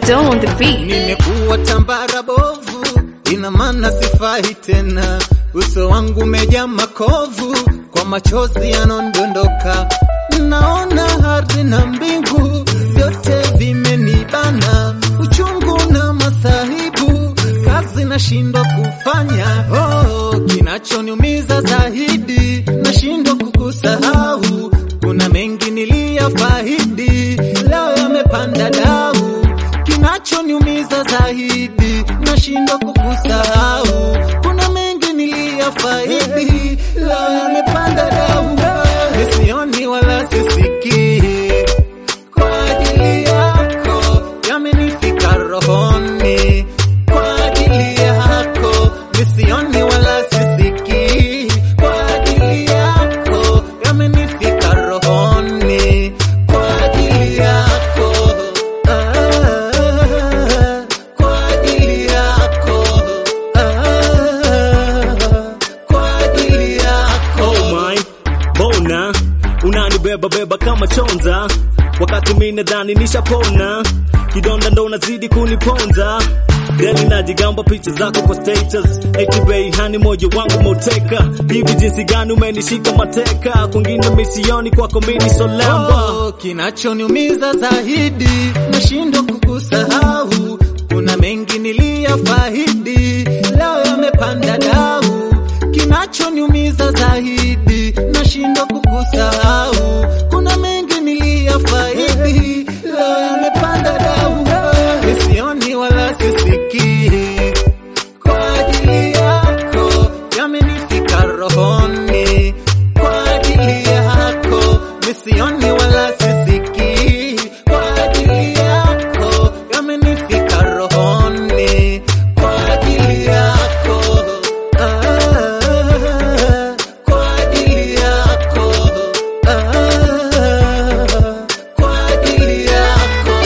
Dome on the beat. Nimekuwa tambara bovu, ina maana sifai tena. Uso wangu umejaa makovu, kwa machozi yanondondoka. Naona ardhi na mbingu vyote vimenibana, uchungu na masahibu, kazi nashindwa kufanya. Oh, kinachoniumiza zaidi, nashindwa kukusahau. Kuna mengi niliyafaidi, leo yamepanda dau kinachoniumiza zaidi, nashindwa kukusahau. Kuna mengi niliyafaidi, leo yamepanda dau, nisioni wala sisikii. Kwa ajili yako yamenifika rohoni, kwa ajili yako nisioni wala sisikii. Kwa ajili yako yamenifika rohoni, kwa ajili yako ah, kwa ajili yako ah, kwa ajili yako Oh my, bona unanibeba beba kama chonza, wakati mimi nadhani nishapona, kidonda ndo unazidi kuniponza. Deli najigamba picha zako kwa status, eti bei hani moyo wangu moteka, hivi jinsi gani umenishika mateka, kwingine misioni kwako mimi solamba. Oh, kinachoniumiza zaidi nashindwa kukusahau. Kuna mengi niliyafaidi, leo yamepanda dau. Kinachoniumiza zaidi nashindwa kukusahau. Kuna mengi niliyafaidi, leo yamepanda dau. Nisioni wala sisikii, kwa ajili yako yamenifika rohoni, kwa ajili yako nisioni wala sisikii, kwa ajili yako yamenifika rohoni, kwa ajili yako ah, kwa ajili yako ah, kwa ajili yako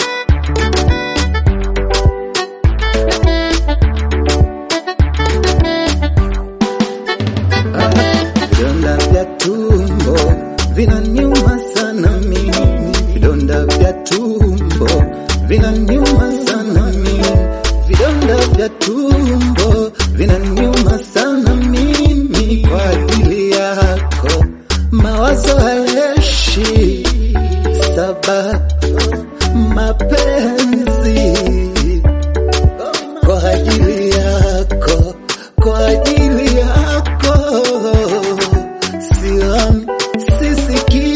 Vidonda vya tumbo vinaniuma sana mimi, vidonda vya tumbo vinaniuma sana mimi, vidonda vya tumbo vinaniuma sana mimi. Kwa ajili yako mawazo hayeshi, sababu mapenzi kwa ajili yako, kwa ajili yako, sioni sisikii.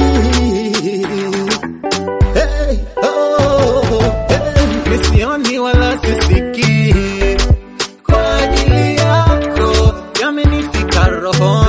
Hey, oh, hey, nisioni wala sisikii, kwa ajili yako yamenifika roho